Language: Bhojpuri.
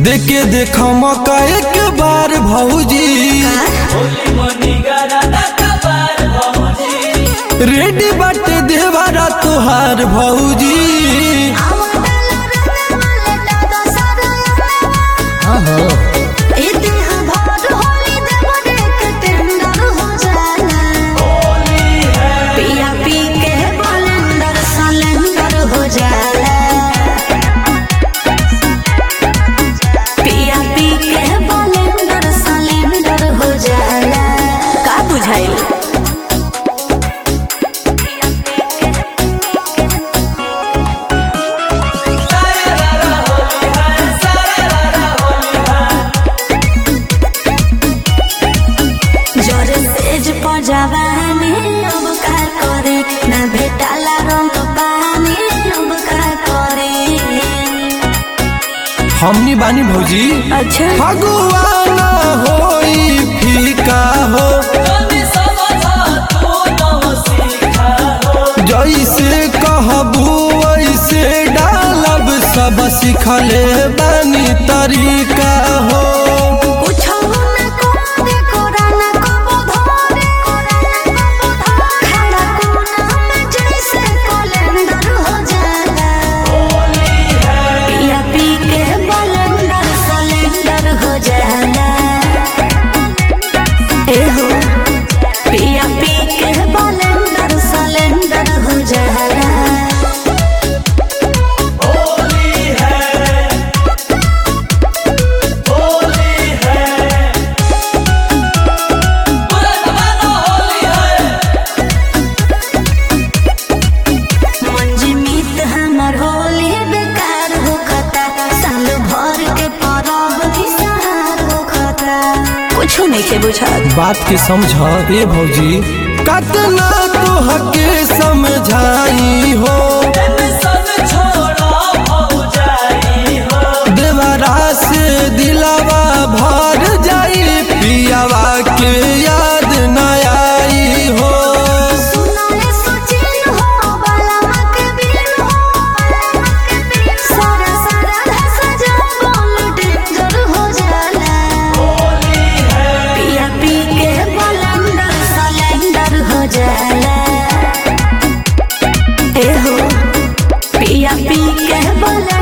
देखे देख मौका एक बार भौजी रेडी बाटे देवारा तुहार भौजी पिया पी के बलंदर सलेंदर हो जाला पिया पी के बलंदर सलेंदर हो जाला का बुझाइल जोर सेज पजावानी अब का करे ना भेटाला रंग पानी अब का करे हमनी बानी भौजी अच्छा भगवाना होई फीका हो जैसे कहबू वैसे डालब सब सिखले बानी तरीका हो कुछो ना करे कोरा ना कबो धरे खड़ा कोना में जैसे कैलेंडर हो जाला पिया पी के बलंदर सलेंडर हो जाला ए हो पिया पी के बलंदर सलेंडर हो जाला मंजमीत हमर होली बेकार हो खता साल भर के परब विसार हो खता कुछो नहीं के बुझात बात के समझ ए भौजी कतना तोहके समझाई हो देवरा से दिलावा भर जाई पियावा के याद न आई हो सुनाले सोचिन हो बाला मके बिन हो सारा सारा धसा जा बोल डेंजर हो जाला पिया पी के बलंदर सलेंडर हो जाला ए हो पिया पी के बलंदर